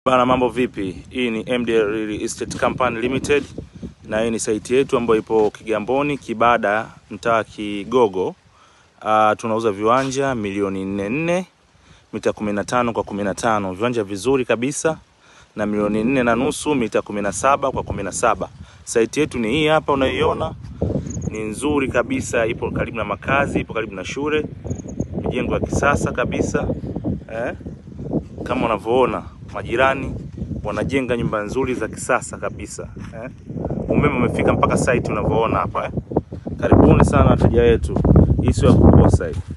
Bana, mambo vipi? Hii ni MD Real Estate Company Limited na hii ni site yetu ambayo ipo Kigamboni, Kibada, mtaa Kigogo. Uh, tunauza viwanja milioni nne nne mita 15 kwa 15, viwanja vizuri kabisa na milioni nne na nusu mita 17 kwa 17. Site yetu ni hii hapa unaiona, ni nzuri kabisa, ipo karibu na makazi, ipo karibu na shule, mijengo ya kisasa kabisa eh? Kama unavyoona majirani wanajenga nyumba nzuri za kisasa kabisa eh? Umeme umefika mpaka site unavyoona hapa eh? Karibuni sana wateja wetu, hii sio ya kukosa hii.